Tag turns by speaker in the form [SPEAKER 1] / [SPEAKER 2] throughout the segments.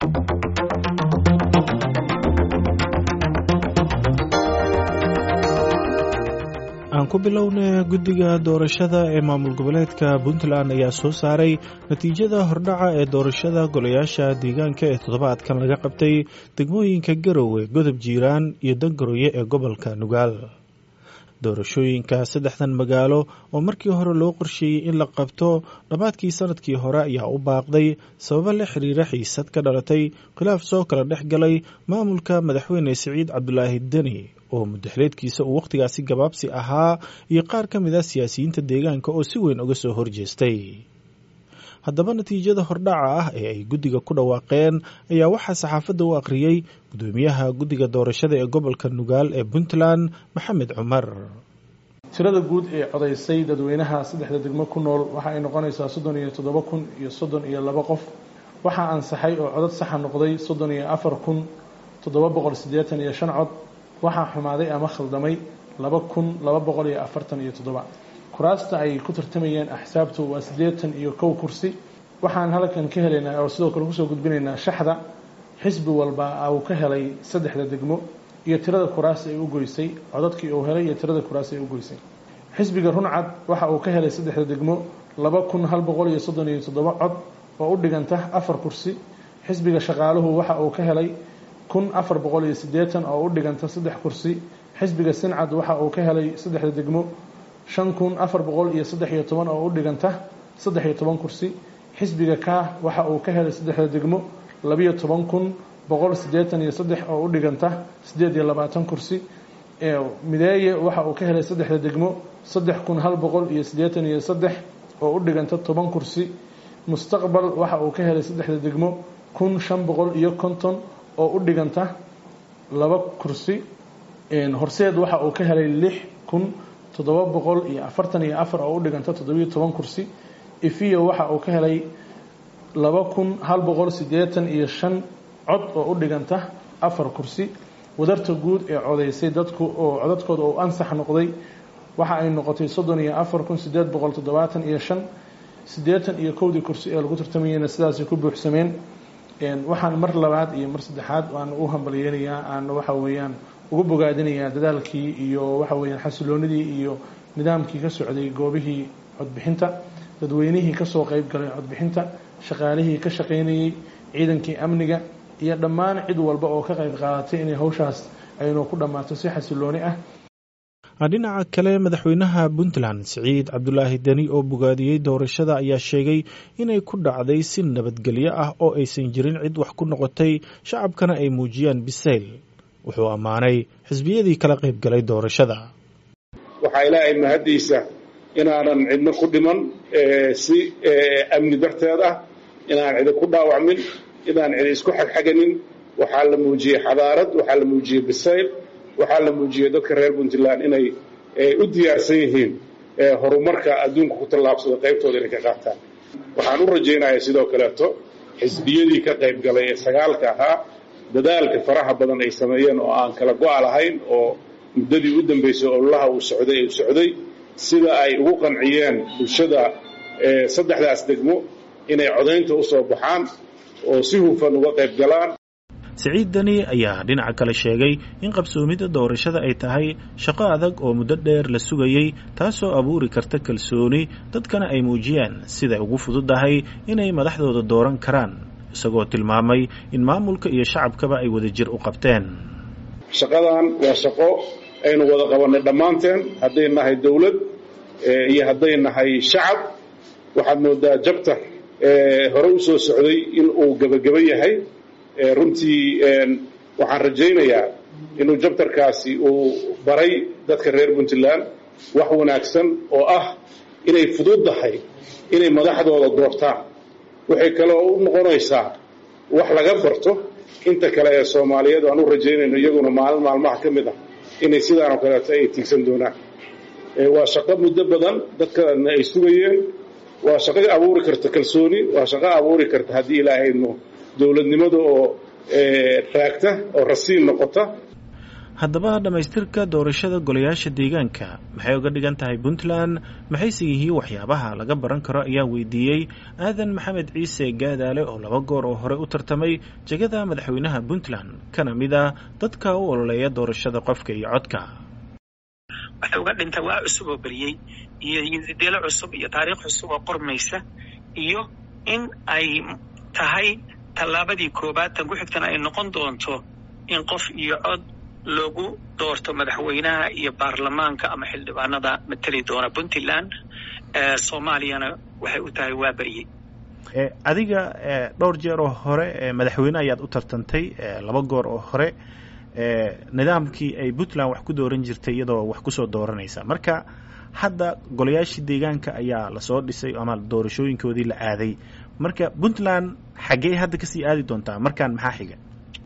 [SPEAKER 1] aan ku bilowna guddiga doorashada ee maamul goboleedka puntland ayaa soo saaray natiijada hordhaca ee doorashada golayaasha deegaanka ee toddobaadkan laga qabtay degmooyinka garowe godob jiiraan iyo dangaroye ee gobolka nugaal doorashooyinka saddexdan magaalo oo markii hore loo qorsheeyey in la qabto dhammaadkii sanadkii hore ayaa u baaqday sababo la xiriira xiisad ka dhalatay khilaaf soo kala dhex galay maamulka madaxweyne siciid cabdulaahi deni oo mudaxleedkiisa uu wakhtigaasi gabaabsi ahaa iyo qaar ka mid a siyaasiyiinta deegaanka oo si weyn uga soo horjeestay haddaba natiijada hordhaca ah ee ay guddiga ku dhawaaqeen ayaa waxaa saxaafadda u akhriyey gudoomiyaha guddiga doorashada ee gobolka nugaal ee puntland maxamed cumar
[SPEAKER 2] tirada guud ee codaysay dadweynaha saddexda degmo ku nool waxa ay noqonaysaa soddon iyo toddoba kun iyo soddon iyo laba qof waxaa ansaxay oo codad saxa noqday soddon iyo afar kun toddoba boqol siddeetan iyo shan cod waxaa xumaaday ama khaldamay laba kun laba boqol iyo afartan iyo toddoba kuraasta ay ku tartamayeen axsaabtu waa siddeetan iyo kow kursi waxaan halkan ka helaynaa oo sidoo kale kusoo gudbinaynaa shaxda xisbi walba uu ka helay saddexda degmo iyo tirada kuraas ay u goysay codadkii uu helay iyo tirada kuraas ay u goysay xisbiga runcad waxa uu ka helay saddexda degmo laba kun hal boqol iyo soddon iyo toddoba cod oo u dhiganta afar kursi xisbiga shaqaaluhu waxa uu ka helay kun afar boqol iyo siddeetan oo u dhiganta saddex kursi xisbiga sincad waxa uu ka helay saddexda degmo shan kun afar boqol iyo saddex iyo toban oo u dhiganta saddex iyo toban kursi xisbiga kaah waxa uu ka helay saddexda degmo labiyo toban kun boqol siddeetan iyo saddex oo u dhiganta siddeed iyo labaatan kursi mideeye waxa uu ka helay saddexda degmo saddex kun hal boqol iyo siddeetan iyo saddex oo u dhiganta toban kursi mustaqbal waxa uu ka helay saddexda degmo kun shan boqol iyo konton oo u dhiganta laba kursi horseed waxa uu ka helay lix kun toddoba boqol iyo afartan iyo afar oo u dhiganta toddobiyo toban kursi ifiyo waxa uu ka helay laba kun hal boqol siddeetan iyo shan cod oo u dhiganta afar kursi wadarta guud ee codaysay dadku oo codadkooda uu ansax noqday waxa ay noqotay soddon iyo afar kun siddeed boqol toddobaatan iyo shan siddeetan iyo kowdii kursi ee lagu tartamayeyna sidaasay ku buuxsameen waxaan mar labaad iyo mar saddexaad aan u hambalyeynayaa aan waxa weeyaan ugu bogaadinayaa dadaalkii iyo waxa weeyaan xasiloonidii iyo nidaamkii ka socday goobihii codbixinta dadweynihii kasoo qeyb galay codbixinta shaqaalihii ka shaqaynayey ciidankii amniga iyo dhammaan cid walba oo ka qayb qaadatay inay hawshaas aynu ku dhammaato si xasilooni ah
[SPEAKER 1] dhinaca kale madaxweynaha puntland siciid cabdulaahi deni oo bogaadiyey doorashada ayaa sheegay inay ku dhacday si nabadgelyo ah oo aysan jirin cid wax ku noqotay shacabkana ay muujiyaan bisayl wuxuu ammaanay xisbiyadii kala qayb galay doorashada
[SPEAKER 3] waxaa ilaahay mahaddiisa inaanan cidno ku dhiman si amni darteed ah inaan cidi ku dhaawacmin inaan cidi isku xagxaganin waxaa la muujiyey xadaarad waxaa la muujiyey bisayl waxaa la muujiyey dadka reer puntland inay u diyaarsan yihiin horumarka adduunka ku tallaabsada qaybtooda inay ka qaataan waxaan u rajaynayaa sidoo kaleeto xisbiyadii ka qayb galay ee sagaalka ahaa dadaalka faraha badan ay sameeyeen oo aan kala go-a lahayn oo muddadii u dambaysay ololaha uu socday uu socday sida ay ugu qanciyeen bulshada saddexdaas degmo inay codaynta u soo baxaan oo si hufan uga qayb galaan
[SPEAKER 1] siciid deni ayaa dhinaca kale sheegay in qabsoomidda doorashada ay tahay shaqo adag oo muddo dheer la sugayey taasoo abuuri karta kalsooni dadkana ay muujiyaan siday ugu fududahay inay madaxdooda dooran karaan isagoo tilmaamay in maamulka iyo shacabkaba ay wadajir u qabteen
[SPEAKER 3] shaqadan waa shaqo aynu wada qabannay dhammaanteen hadday nahay dowlad iyo hadday nahay shacab waxaad moodaa jabtar hore u soo socday in uu gebageba yahay runtii waxaan rajaynayaa inuu jabtarkaasi uu baray dadka reer puntland wax wanaagsan oo ah inay fududdahay inay madaxdooda doortaan waxay kaloo u noqonaysaa wax laga barto inta kale ee soomaaliyeed aan u rajaynayno iyaguna maalin maalmaha ka mid ah inay sidaanoo kaleeto ay tiigsan doonaan waa shaqo muddo badan dadkana ay sugayeen waa shaqo abuuri karta kalsooni waa shaqo abuuri karta haddii ilaahayno dowladnimada oo raagta oo rasiin noqota
[SPEAKER 1] haddaba dhammaystirka doorashada golayaasha deegaanka maxay uga dhigan tahay puntland maxayse yihiin waxyaabaha laga baran karo ayaa weydiiyey aadan maxamed ciise gaadaale oo laba goor oo hore u tartamay jegada madaxweynaha puntland kana mid ah dadka u ololeeya doorashada qofka iyo codka
[SPEAKER 4] waxay uga dhinta waa cusub oo beriyey iyo yidideelo cusub iyo taariikh cusub oo qormaysa iyo in ay tahay tallaabadii koobaad tan ku xigtana ay noqon doonto in qof iyo cod loogu doorto madaxweynaha iyo baarlamaanka ama xildhibaanada mateli doona puntland soomaaliyana waxay u tahay waa beryey
[SPEAKER 1] adiga dhowr jeer oo hore madaxweyne ayaad u tartantay laba goor oo hore nidaamkii ay puntland wax ku dooran jirtay iyadoo wax kusoo dooranaysa marka hadda golayaashii deegaanka ayaa lasoo dhisay ama doorashooyinkoodii la aaday marka puntland xaggee hadda kasii aadi doontaa markaan maxaa xiga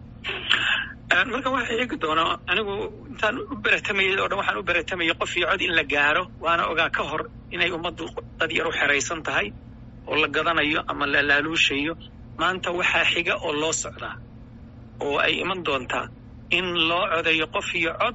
[SPEAKER 4] marka waxaa xigi doonaa anigu intaan u beratamayay oo dhan waxaan u beratamayay qof iyo cod in la gaaro waana ogaa ka hor inay ummaddu dad yar u xeraysan tahay oo la gadanayo ama la laaluushayo maanta waxaa xiga oo loo socdaa oo ay iman doontaa in loo codeeyo qof iyo cod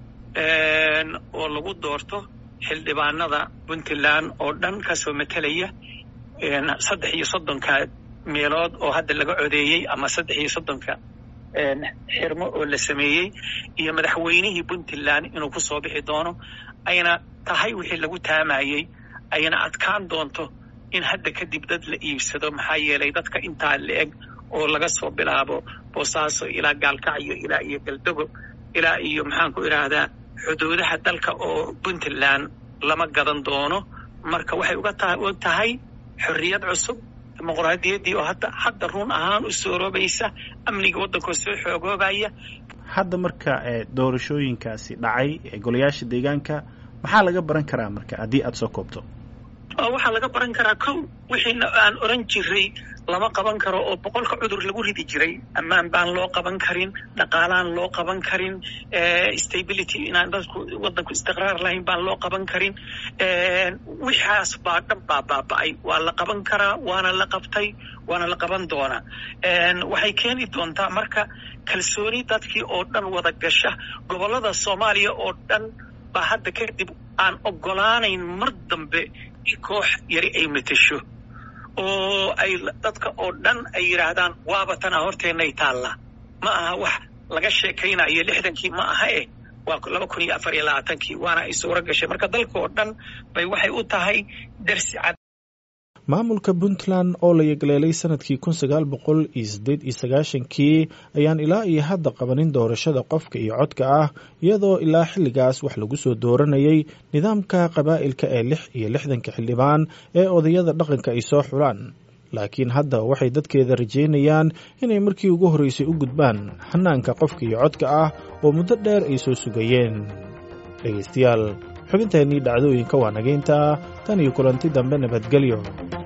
[SPEAKER 4] oo lagu doorto xildhibaanada puntland oo dhan kasoo matelaya saddex iyo soddonka meelood oo hadda laga codeeyey ama saddex iyo soddonka xirmo oo la sameeyey iyo madaxweynihii puntland inuu ku soo bixi doono ayna tahay wixii lagu taamayey ayna adkaan doonto in hadda kadib dad la iibsado maxaa yeelay dadka intaa la-eg oo laga soo bilaabo boosaaso ilaa gaalkacyo ilaa iyo galdogo ilaa iyo maxaan ku idhaahdaa xuduudaha dalka oo puntland lama gadan doono marka waxay uga tahay xorriyad cusub dimuqraadiyaddii oo hadda hadda run ahaan u sooroobaysa amniga waddankoo soo xoogoobaya
[SPEAKER 1] hadda marka doorashooyinkaasi dhacay ee golayaasha deegaanka maxaa laga baran karaa marka haddii aada soo koobto
[SPEAKER 4] waxaa laga baran karaa kow wixiina aan oran jiray lama qaban karo oo boqolka cudur lagu ridi jiray ammaan baan loo qaban karin dhaqaalaan loo qaban karin stability inaan dadku waddanku istiqraar lahayn baan loo qaban karin wixaas baa dhan baa baaba-ay waa la qaban karaa waana la qabtay waana la qaban doonaa waxay keeni doontaa marka kalsooni dadkii oo dhan wada gasha gobollada soomaaliya oo dhan baa hadda kadib aan ogolaanayn mar dambe in koox yari ay matasho oo ay dadka oo dhan ay yidhaahdaan waaba tanaa horteennay taallaa ma aha wax laga sheekaynayo lixdankii ma aha eh waa laba kun iyo afar iyo labaatankii waana ay suuro gashay marka dalka oo dhan bay waxay u tahay darsi cad
[SPEAKER 1] maamulka puntland oo la yegleelay sanadkii kun sagaal boqol iyo siddeed iyo sagaashankii ayaan ilaa iyo hadda qabanin doorashada qofka iyo codka ah iyadoo ilaa xilligaas wax lagu soo dooranayay nidaamka qabaa'ilka ee lix iyo lixdanka xildhibaan ee odayada dhaqanka ay soo xulaan laakiin hadda waxay dadkeeda rajeynayaan inay markii ugu horreysay u gudbaan hanaanka qofka iyo codka ah oo muddo dheer ay soo sugayeen dhegaystayaal xubinteennii dhacdooyinka waa nageynta tan iyo kulanti dambe nabadgelyo